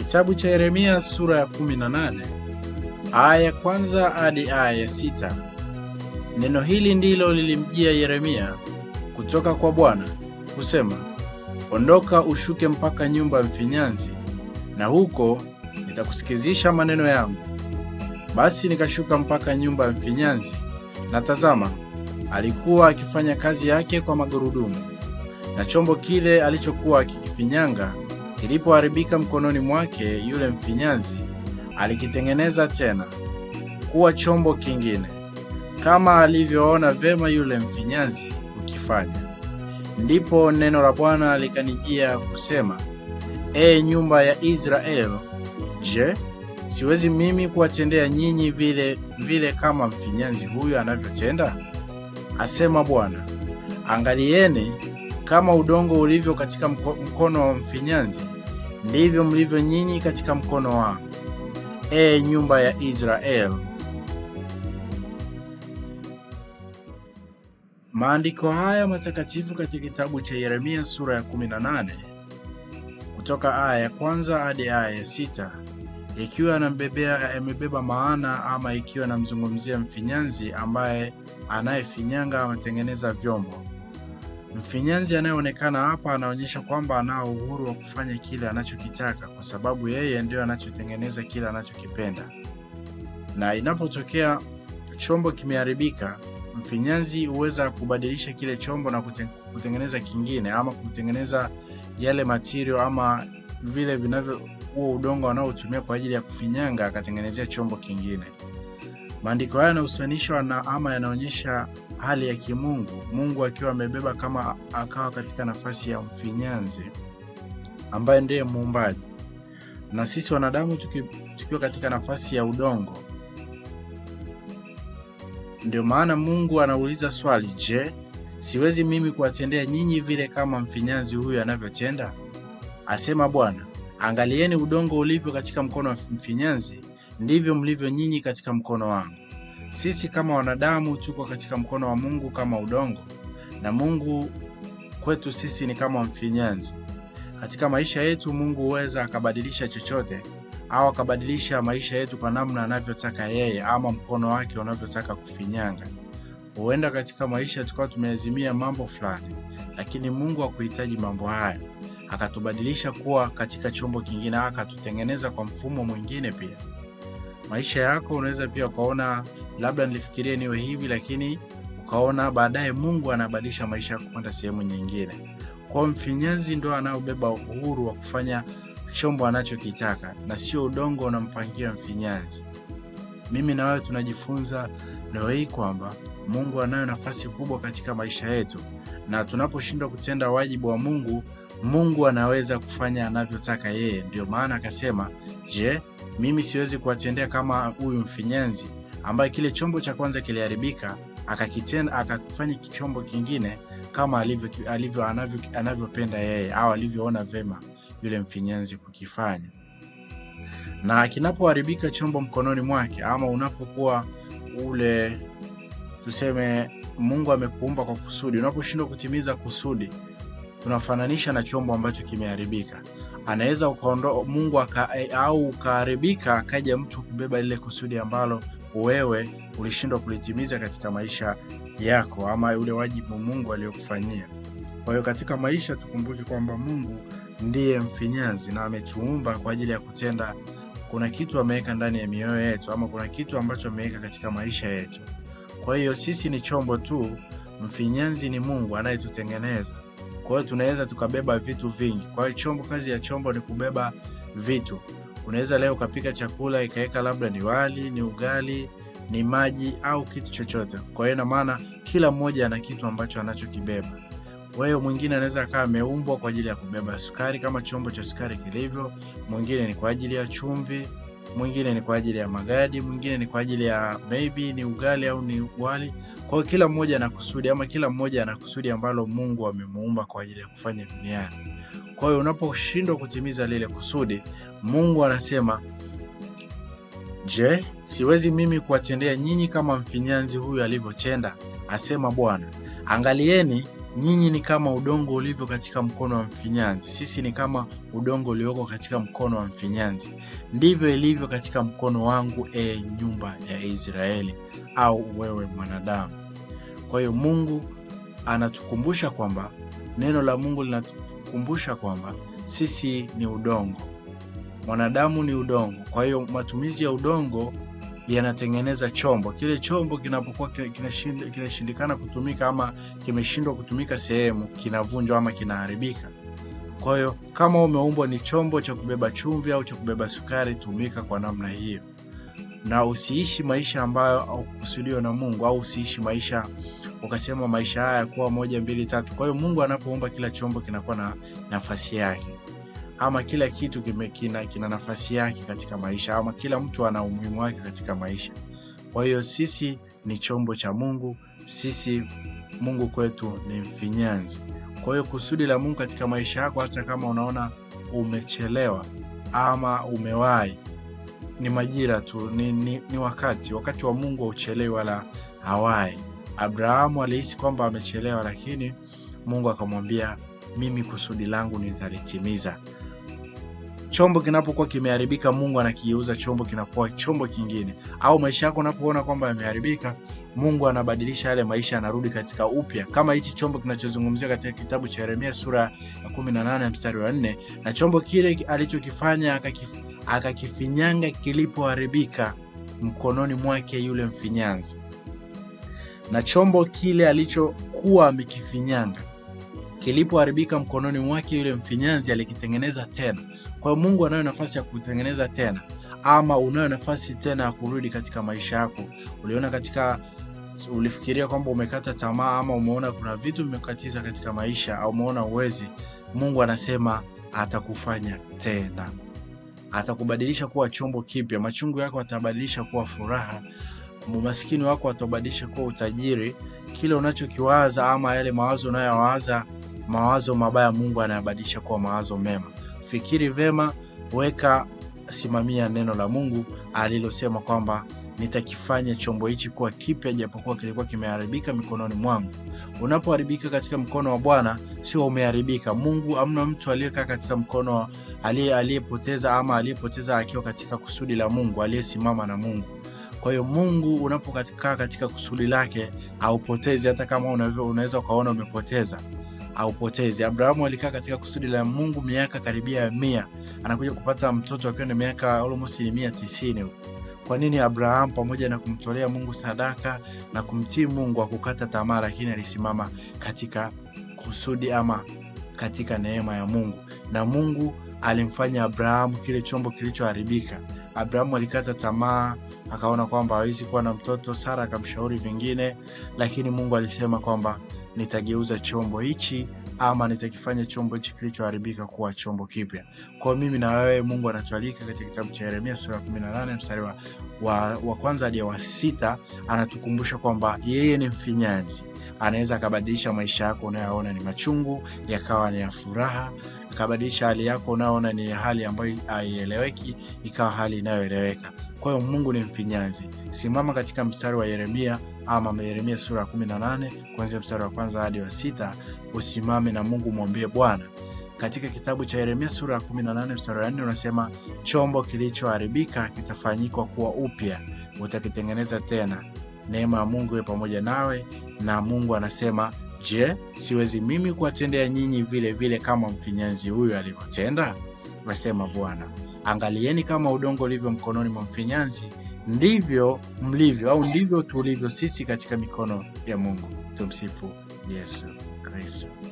Kitabu cha Yeremia sura ya 18 aya ya kwanza hadi aya ya sita. Neno hili ndilo lilimjia Yeremia kutoka kwa Bwana kusema, ondoka ushuke mpaka nyumba ya mfinyanzi, na huko nitakusikizisha maneno yangu. Basi nikashuka mpaka nyumba ya mfinyanzi, na tazama, alikuwa akifanya kazi yake kwa magurudumu, na chombo kile alichokuwa akikifinyanga kilipoharibika mkononi mwake, yule mfinyanzi alikitengeneza tena kuwa chombo kingine, kama alivyoona vema yule mfinyanzi kukifanya. Ndipo neno la Bwana likanijia kusema, Ee nyumba ya Israeli, je, siwezi mimi kuwatendea nyinyi vile vile kama mfinyanzi huyu anavyotenda? Asema Bwana. Angalieni, kama udongo ulivyo katika mko, mkono wa mfinyanzi, ndivyo mlivyo nyinyi katika mkono wangu, ee nyumba ya Israeli. Maandiko haya matakatifu katika kitabu cha Yeremia sura ya 18 kutoka aya ya kwanza hadi aya ya sita ikiwa yanambebea yamebeba maana ama ikiwa namzungumzia mfinyanzi ambaye anayefinyanga ametengeneza vyombo. Mfinyanzi anayeonekana hapa anaonyesha kwamba anao uhuru wa kufanya kile anachokitaka kwa sababu yeye ndio anachotengeneza kile anachokipenda. Na inapotokea chombo kimeharibika, mfinyanzi huweza kubadilisha kile chombo na kutengeneza kingine ama kutengeneza yale material ama vile vinavyo huo udongo anaotumia kwa ajili ya kufinyanga akatengenezea chombo kingine. Maandiko haya yanahusanishwa na ama yanaonyesha hali ya kimungu, Mungu akiwa amebeba kama akawa katika nafasi ya mfinyanzi ambaye ndiye muumbaji, na sisi wanadamu tuki, tukiwa katika nafasi ya udongo. Ndio maana Mungu anauliza swali, je, siwezi mimi kuwatendea nyinyi vile kama mfinyanzi huyu anavyotenda? Asema Bwana. Angalieni udongo ulivyo katika mkono wa mfinyanzi, ndivyo mlivyo nyinyi katika mkono wangu. Sisi kama wanadamu tuko katika mkono wa Mungu kama udongo, na Mungu kwetu sisi ni kama mfinyanzi. Katika maisha yetu Mungu huweza akabadilisha chochote au akabadilisha maisha yetu kwa namna anavyotaka yeye, ama mkono wake unavyotaka kufinyanga. Huenda katika maisha tukawa tumeazimia mambo fulani, lakini Mungu hakuhitaji mambo haya akatubadilisha kuwa katika chombo kingine, akatutengeneza kwa mfumo mwingine. Pia maisha yako unaweza pia ukaona labda nilifikiria niwe hivi, lakini ukaona baadaye Mungu anabadilisha maisha yako kwenda sehemu nyingine. Kwa mfinyanzi ndo anaobeba uhuru wa kufanya chombo anachokitaka na sio udongo unampangia mfinyanzi. Mimi na wewe tunajifunza leo hii kwamba Mungu anayo nafasi kubwa katika maisha yetu, na tunaposhindwa kutenda wajibu wa Mungu Mungu anaweza kufanya anavyotaka yeye. Ndio maana akasema, je, mimi siwezi kuwatendea kama huyu mfinyanzi ambaye kile chombo cha kwanza kiliharibika, akakitenda akafanya kichombo kingine kama alivyo, alivyo anavyo, anavyopenda yeye au alivyoona vema yule mfinyanzi kukifanya. Na kinapoharibika chombo mkononi mwake, ama unapokuwa ule tuseme, Mungu amekuumba kwa kusudi, unaposhindwa kutimiza kusudi tunafananisha na chombo ambacho kimeharibika. Anaweza ukaondoa Mungu aka, au ukaharibika, akaja mtu kubeba lile kusudi ambalo wewe ulishindwa kulitimiza katika maisha yako, ama ule wajibu Mungu aliyokufanyia. Kwa hiyo katika maisha tukumbuke kwamba Mungu ndiye mfinyanzi na ametuumba kwa ajili ya kutenda. Kuna kitu ameweka ndani ya mioyo yetu, ama kuna kitu ambacho ameweka katika maisha yetu. Kwa hiyo sisi ni chombo tu, mfinyanzi ni Mungu anayetutengeneza. Kwa hiyo tunaweza tukabeba vitu vingi. Kwa hiyo chombo, kazi ya chombo ni kubeba vitu. Unaweza leo ukapika chakula ikaweka labda ni wali, ni ugali, ni maji au kitu chochote. Kwa hiyo ina maana kila mmoja ana kitu ambacho anachokibeba. Wewe mwingine anaweza akawa ameumbwa kwa ajili ya kubeba sukari kama chombo cha sukari kilivyo, mwingine ni kwa ajili ya chumvi, mwingine ni kwa ajili ya magadi, mwingine ni kwa ajili ya maybe ni ugali au ni wali. Kwa hiyo kila mmoja ana kusudi ama kila mmoja ana kusudi ambalo Mungu amemuumba kwa ajili ya kufanya duniani. Kwa hiyo unaposhindwa kutimiza lile kusudi, Mungu anasema, je, siwezi mimi kuwatendea nyinyi kama mfinyanzi huyu alivyotenda? Asema Bwana. Angalieni, nyinyi ni kama udongo ulivyo katika mkono wa mfinyanzi, sisi ni kama udongo ulioko katika mkono wa mfinyanzi, ndivyo ilivyo katika mkono wangu, e nyumba ya Israeli, au wewe mwanadamu. Kwa hiyo Mungu anatukumbusha kwamba neno la Mungu linatukumbusha kwamba sisi ni udongo, mwanadamu ni udongo. Kwa hiyo matumizi ya udongo yanatengeneza chombo. Kile chombo kinapokuwa kinashindikana kutumika ama kimeshindwa kutumika sehemu, kinavunjwa ama kinaharibika. Kwa hiyo kama umeumbwa ni chombo cha kubeba chumvi au cha kubeba sukari, tumika kwa namna hiyo, na usiishi maisha ambayo haukusudiwa na Mungu, au usiishi maisha ukasema maisha haya kuwa moja mbili tatu. Kwa hiyo Mungu anapoumba kila chombo kinakuwa na nafasi yake ama kila kitu kime, kina, kina nafasi yake katika maisha ama kila mtu ana umuhimu wake katika maisha. Kwa hiyo sisi ni chombo cha Mungu, sisi Mungu kwetu ni mfinyanzi. Kwa hiyo kusudi la Mungu katika maisha yako, hata kama unaona umechelewa ama umewahi, ni majira tu, ni, ni, ni wakati. Wakati wa Mungu hauchelewi wala hawahi. Abrahamu alihisi kwamba amechelewa, lakini Mungu akamwambia, mimi kusudi langu nitalitimiza. Chombo kinapokuwa kimeharibika, Mungu anakigeuza chombo kinakuwa chombo kingine. Au maisha yako unapoona kwamba yameharibika, Mungu anabadilisha yale maisha, anarudi katika upya, kama hichi chombo kinachozungumzia katika kitabu cha Yeremia sura ya 18 mstari wa 4, na chombo kile alichokifanya akakif, akakifinyanga kilipoharibika mkononi mwake yule mfinyanzi, na chombo kile alichokuwa amekifinyanga kilipoharibika mkononi mwake yule mfinyanzi alikitengeneza tena. Kwa hiyo Mungu anayo nafasi ya kutengeneza tena, ama unayo nafasi tena ya kurudi katika maisha yako. Uliona katika, ulifikiria kwamba umekata tamaa, ama umeona kuna vitu vimekatiza katika maisha, au umeona uwezi. Mungu anasema atakufanya tena, atakubadilisha kuwa chombo kipya. Machungu yako atabadilisha kuwa furaha, umaskini wako atabadilisha kuwa utajiri. Kile unachokiwaza ama yale mawazo unayowaza mawazo mabaya, Mungu anayabadilisha kuwa mawazo mema. Fikiri vema, weka, simamia neno la Mungu alilosema kwamba nitakifanya chombo hichi kuwa kipya, japokuwa kilikuwa kimeharibika mikononi mwangu. Unapoharibika katika mkono wa Bwana, sio umeharibika. Mungu, amna mtu aliyekaa katika mkono aliyepoteza ama aliyepoteza akiwa katika kusudi la Mungu, aliyesimama na Mungu. Kwa hiyo Mungu unapokaa katika kusudi lake haupotezi, hata kama unaweza ukaona umepoteza haupotezi. Abrahamu alikaa katika kusudi la Mungu miaka karibia ya mia, anakuja kupata mtoto akiwa na miaka almost mia tisini. Kwa nini Abrahamu pamoja na kumtolea Mungu sadaka na kumtii Mungu akukata tamaa, lakini alisimama katika kusudi ama katika neema ya Mungu, na Mungu alimfanya Abrahamu kile chombo kilichoharibika. Abrahamu alikata tamaa akaona kwamba hawezi kuwa na mtoto. Sara akamshauri vingine, lakini Mungu alisema kwamba nitageuza chombo hichi ama nitakifanya chombo hichi kilichoharibika kuwa chombo kipya. Kwa mimi na wewe, Mungu anatualika katika kitabu cha Yeremia sura ya 18 mstari wa, wa, wa kwanza hadi wa sita, anatukumbusha kwamba yeye ni mfinyanzi, anaweza akabadilisha maisha yako unayoona ni machungu yakawa ni ya furaha, akabadilisha hali yako unayoona ni hali ambayo haieleweki ikawa hali inayoeleweka. Kwa hiyo Mungu ni mfinyanzi. Simama katika mstari wa Yeremia ama Yeremia sura ya 18 kuanzia mstari wa kwanza hadi wa sita. Usimame na Mungu, mwambie Bwana. Katika kitabu cha Yeremia sura ya 18 mstari wa 4 unasema, chombo kilichoharibika kitafanyikwa kuwa upya, utakitengeneza tena. Neema ya Mungu iwe pamoja nawe. Na Mungu anasema, je, siwezi mimi kuwatendea nyinyi vile vile kama mfinyanzi huyu alivyotenda? Nasema Bwana. Angalieni kama udongo ulivyo mkononi mwa mfinyanzi, ndivyo mlivyo au ndivyo tulivyo sisi katika mikono ya Mungu. Tumsifu Yesu Kristo.